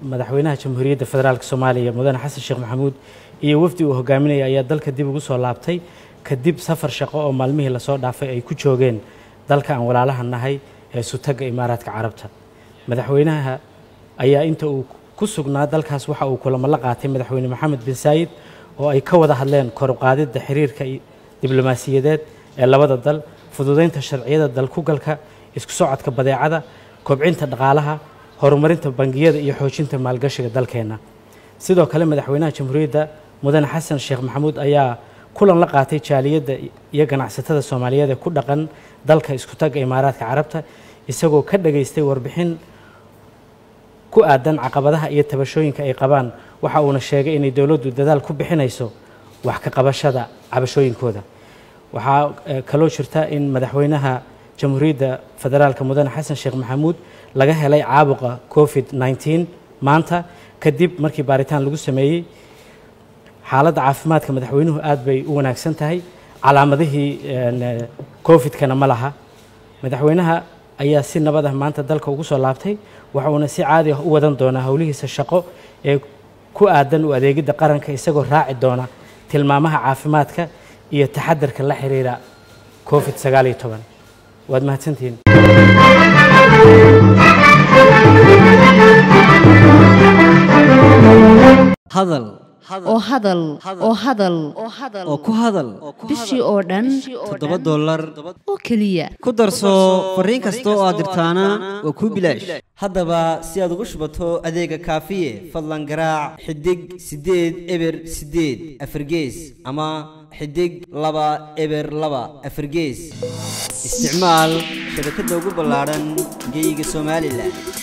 madaxweynaha jamhuuriyadda federaalk soomaaliya mudane xasan sheekh maxamuud iyo wafdi uu hogaaminaya ayaa dalka dib ugu soo laabtay kadib safar shaqo oo maalmihii lasoo dhaafay ay ku joogeen dalka aan walaalaha nahay ee sutagga imaaraadka carabta madaxweynaha ayaa inta uu ku sugnaa dalkaas waxa uu kulamo la qaatay madaxweyne maxamed bin saayid oo ay ka wada hadleen koruqaadidda xiriirka diblomaasiyadeed ee labada dal fududeynta sharciyada dalkugalka isku socodka badeecada kobcinta dhaqaalaha horumarinta bangiyada iyo xoojinta maalgashiga dalkeenna sidoo kale madaxweynaha jamhuuriyadda mudane xasan sheekh maxamuud ayaa kulan la qaatay jaaliyadda iyo ganacsatada soomaaliyeed ee ku dhaqan dalka isku tagga imaaraadka carabta isagoo ka dhageystay warbixin ku aadan caqabadaha iyo tabashooyinka ay qabaan waxa uuna sheegay inay dowladdu dadaal ku bixinayso wax ka qabashada cabashooyinkooda waxaa kaloo jirta in madaxweynaha jamhuuriyadda federaalka mudane xasan sheekh maxamuud laga helay caabuqa covid 19 maanta kadib markii baaritaan lagu sameeyey xaaladda caafimaadka madaxweynuhu aad bay u wanaagsan tahay calaamadihii covid-kana ma laha madaxweynaha ayaa si nabad ah maanta dalka ugu soo laabtay waxa uuna si caadi ah u wadan doonaa howlihiisa shaqo ee ku aadan u adeegidda qaranka isagoo raaci doona tilmaamaha caafimaadka iyo taxadarka la xiriira covid sagaal iyo toban waad mahadsantihiin hadal oo hadal oo hadal oo ku hadal bishii oo dhan toddoba dollar oo keliya ku darso fariin kasta oo aad dirtaana waa kuu bilaash haddaba si aad ugu shubato adeega kaafiye fadlan garaac xidig siddeed eber siddeed afargees ama xidig laba eber laba afargees isticmaal shabakadda ugu ballaadhan geyga somalilan